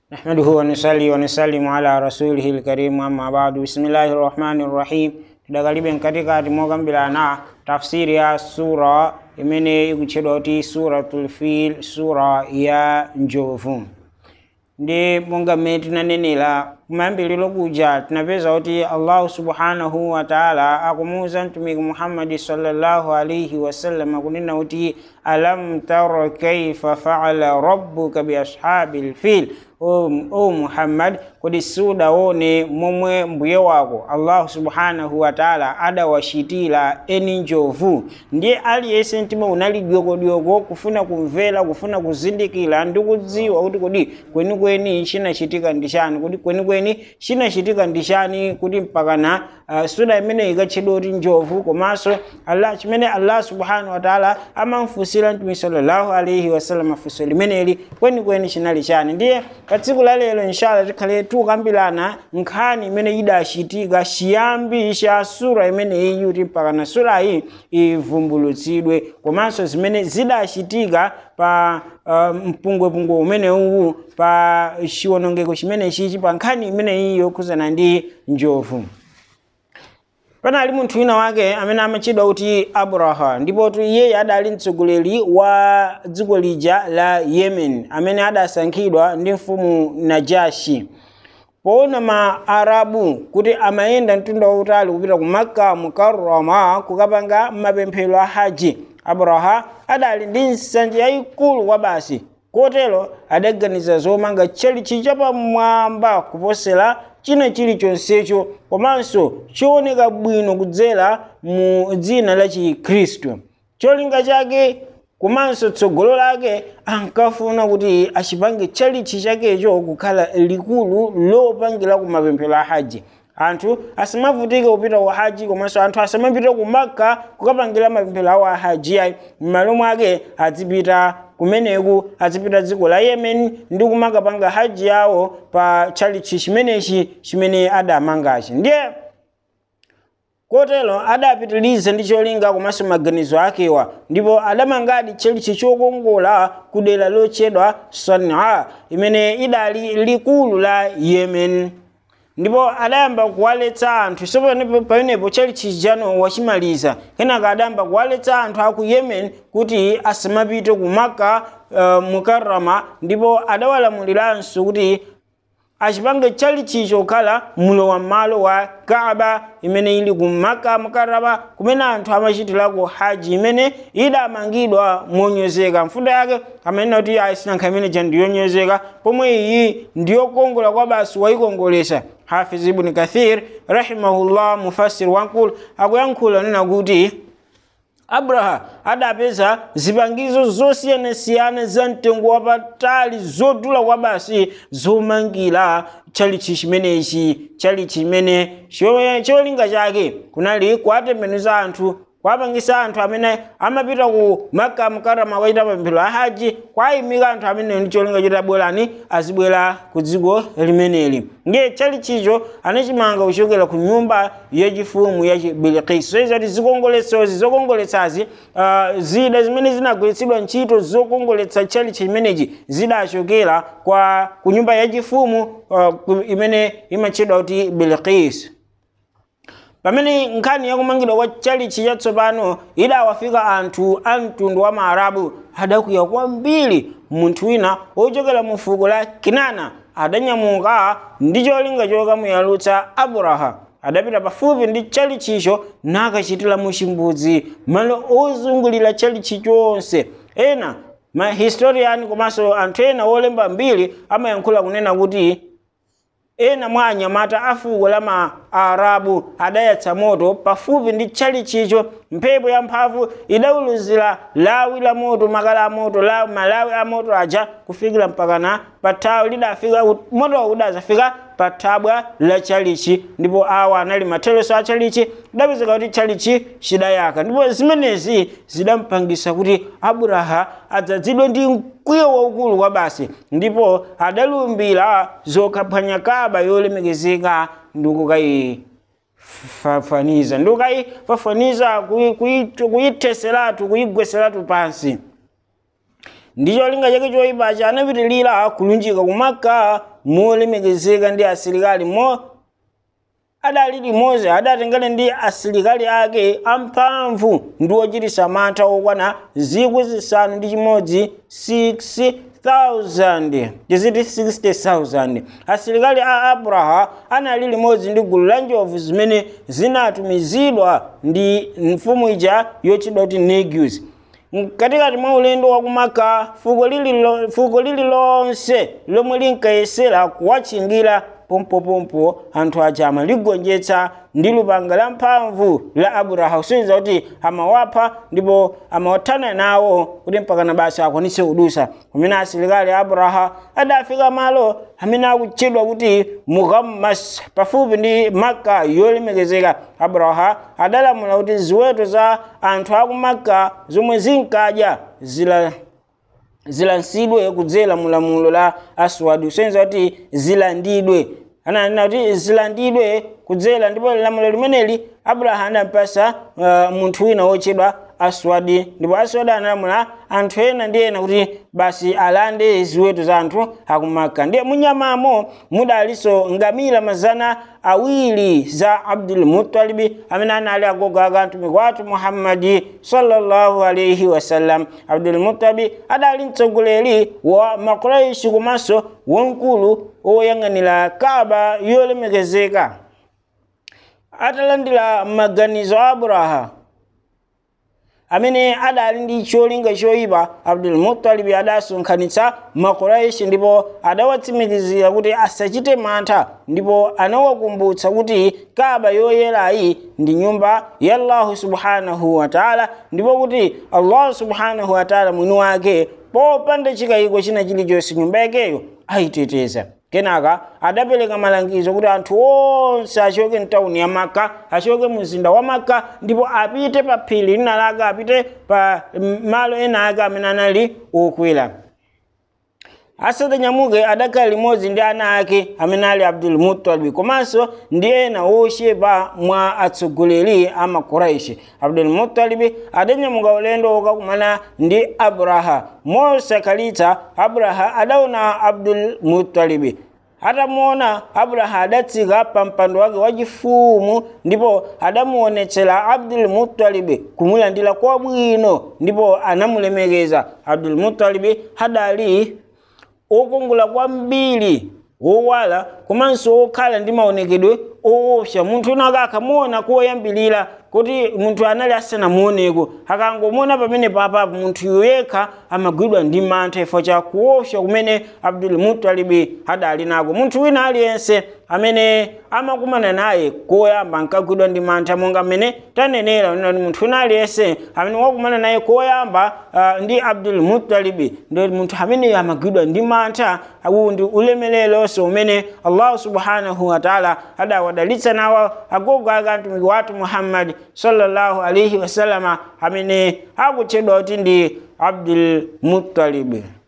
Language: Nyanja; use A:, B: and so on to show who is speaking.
A: نحمده ونصلي ونسلم على رسوله الكريم أما بعد بسم الله الرحمن الرحيم tidakalibe katikati mogambirana tafsiri ya sura imene ikutchedwa kuti suratul fil sura ya njovu ndi monga mmene tinanenera kumayambiriro kuja tinapeza kuti allahu subhanahu wa taala akumuwuza mtumiki muhammadi sallallahu alaihi wasallam kunena kuti alam tara kaifa faala rabbuka biashabi lfil o, o muhammad kodi sudaone momwe mbuye wako allahu subhanahu wa taala adawachitira eni njovu ndiye aliyense mtima unali dyokodyoko kufuna kumvera kufuna kuzindikira ndi kudziwa kuti kodi kwenikweni chinachitika ndi chani kuti kwenikweni chinachitika ndi chani kuti mpakana uh, sura imene ikatchedwa kuti njovu komanso allah chimene allah subhanahu wa taala amamfunsira mtume sallallahu alaihi wasallam funso limeneli kwenikweni chinali chani ndiye pa tsiku la lero inshallah tikhale tukambirana nkhani imene idachitika chiyambi cha sura imeneyi kuti mpakana surayi ivumbulutsidwe komanso zimene zidachitika pa uh, mpungwepungwe umenewu pa chiwonongeko chimenechichi pa nkhani imeneyi yokhuzana ndi njovu panali munthu wina wake amene amatchedwa kuti abraha ndipo tu iyeyo adali mtsogoleri wa dziko lija la yemen amene adasankhidwa ndi mfumu najashi poona ma arabu kuti amayenda mtunda wautali kupita ku makka mukarrama kukapanga mapemphero a haji abraha adali ndi nsanje yayikulu kwa basi kotero adaganiza zomanga tchalichi chapamwamba kuposera china chilichonsecho komanso chooneka bwino kudzera mu dzina la chikhristu cholinga chake komanso tsogolo lake ankafuna kuti achipange tchalichi chakecho kukhala likulu lopangira ku mapemphero a haji anthu asamavutike kupita ku haji komanso anthu asamapita ku makka kukapangira mapemphero awo a haji ayi m'malo mwake azipita kumeneku azipita dziko la yemen ndi kumakapanga haji yawo pa tchalichi chimenechi chimene adamangachi ndiye kotero adapitiliza ndi cholinga komanso maganizo akewa ndipo adamangadi tchalichi chokongola ku dera lotchedwa sanaa imene idali likulu la yemen ndipo adayamba kuwaletsa anthu so pamenepo tchalichi chijano wachimaliza kenaka adayamba kuwaletsa anthu aku yemen kuti asamapite ku maka uh, mukarrama ndipo adawalamuliranso kuti achipange tchalichicho kukhala mulowa m'malo wa kaaba imene ili ku maka mukarrama kumene anthu amachitirako haji imene idamangidwa monyozeka mfundo yake amanena kuti ayisinankha imene ja ndiyonyozeka pomwe iyi ndiyokongola kwa basi wayikongolesa hafiz ibn kathir rahimahullah mufassir wankulu akuyankhula nena kuti abraha adapeza zipangizo zosiyanasiyana za mtengo wapatali zodula kwa basi zomangira tchalichi chimenechi tchalichi chimene cholinga chake kunali kuwatembenuza anthu kwapangisa anthu amene amapita ku maka mukarama kuchita mapemphero a haji kwayimika anthu amene ndi cholinga choti abwerani azibwera ku dziko limeneli ndiye tchalichicho anachimanga kuchokera ku nyumba yachifumu ya bilikisi soiza kuti zikongoletsozi zokongoletsazi uh, zida zimene zinagwiritsidwa ntchito zokongoletsa tchalichi chimenechi zidachokera kwa ku nyumba yachifumu uh, imene imatchedwa kuti bilikisi pamene nkhani yakumangidwa kwa tchalichi chatsopano idawafika anthu a mtundu wa maarabu adakwiya kwambiri munthu wina wochokera mu fuko la kinana adanyamuka ndi cholinga chokamuyalutsa abraha adapita pafupi ndi tchalichicho nakachitira mu chimbudzi malo ozungulira tchalichi chonse ena mahistoriani komanso anthu ena wolemba mbiri amayankhula kunena kuti ena mwa anyamata a fuko la maarabu adayatsa moto pafupi ndi tchalichicho mphepo yamphamvu idawuluzira lawi la moto makala a moto la malawi a moto aja kufikira mpakana pa thawi lidafika motowo udazafika pa thabwa la tchalichi ndipo awa anali matheleso a tchalichi idapezeka kuti tchalichi chidayaka ndipo zimenezi zidampangisa kuti abraha adzazidwe ndi mkwiyo waukulu kwa basi ndipo adalumbira zokaphwanya kaba yolemekezeka ndikukayi fafaniza ndikukayifafaniza kuyiteseratu kuyigweseratu pansi ndi cholinga chake choyipacha anapitilira kulunjika ku makka molemekezeka ndi asilikali mo adali limodzi adatengana ndi asilikali ake amphamvu ndi ochitisa mantha okwana zikwi zisanu ndi chimodzi 6000 tiziti 60000 asilikali a abraha anali limodzi ndi gulu la njovu zimene zinatumizidwa ndi mfumu ija yotchedwa kuti negus mkatikati mwa ulendo wa kumaka fuko lili fuko lililonse lomwe linkayesera kuwachingira pompopompo anthu aja amaligonjetsa ndi lupanga la mphamvu la abraha kusonyeza kuti amawapha ndipo amawathana nawo kuti mpakana basi akwanitse kudusa kumene asilikali abraha adafika malo amene akutchedwa kuti muhammas pafupi ndi makka yolemekezeka abraha adalamula kuti ziweto za anthu aku makka zomwe zinkadya zila zilansidwe kudzera mulamulo la aswadi kusonyeza kuti zilandidwe ananena kuti zilandidwe kudzera ndipo lamulo limeneli abraha anampasa uh, munthu wina wotchedwa aswadi ndipo aswadi analamula anthu ena ndi ena kuti basi alande ziweto za anthu akumaka ndiye munyamamo mudalinso ngamira mazana awiri za abdul mutalibi amene anali agogo aka mtumiki wathu muhammadi sallallahu alaihi wasallam abdul mutalibi adali mtsogoleri wa makuraishi komanso wamkulu woyang'anira kaba yolemekezeka atalandira maganizo a abraha amene adali ndi cholinga choyipa abdul mutalibi adasonkhanitsa makuraishi ndipo adawatsimikizira kuti asachite mantha ndipo anawakumbutsa kuti kaba yoyerayi ndi nyumba ya allahu subhanahu wataala ndipo kuti allahu subhanahu wataala mwini wake popanda chikayiko china chilichonse nyumba yakeyo ayiteteza kenaka adapereka malangizo kuti anthu onse achoke mtawuni ya maka achoke mzinda wa maka ndipo apite pa phiri lina lake apite pa malo ena ake amene anali okwera asatanyamuke adakhala limodzi ndi ana ake amene ali abdul mutalibi komanso ndi ena ochepa mwa atsogoleri a makuraishi abdul mutalibi adanyamuka ulendo wokakumana ndi abraha mosakhalitsa abraha adaona abdul mutalibi atamuona abraha adatsika pa mpando wake wachifumu ndipo adamuonetsera abdul mutalibi kumulandira kwabwino ndipo anamulemekeza abdul mutalibi adali okongola kwambiri wowala komanso wokhala ndi maonekedwe oopsa munthu ena akamuona koyambilira kuti munthu anali asanamuoneko akangomuona pamene papapo munthu yekha amagwidwa ndi mantha chifukwa cha kuopsa kumene abdul mutalibi adali nako munthu wina aliyense amene amakumana naye koyamba ankagwidwa ndi mantha monga mmene tanenera kuti munthu wina aliyense amene wakumana naye koyamba uh, ndi abdul mutalibi ndi munthu ameneyo amagwidwa ndi mantha uwu ndi ulemelelonso umene allahu subhanahu wataala adawadalitsa nawo agogo ake mtumiki wathu muhammadi sallallahu alaihi wasallama amene akutchedwa kuti ndi abdul mutalibi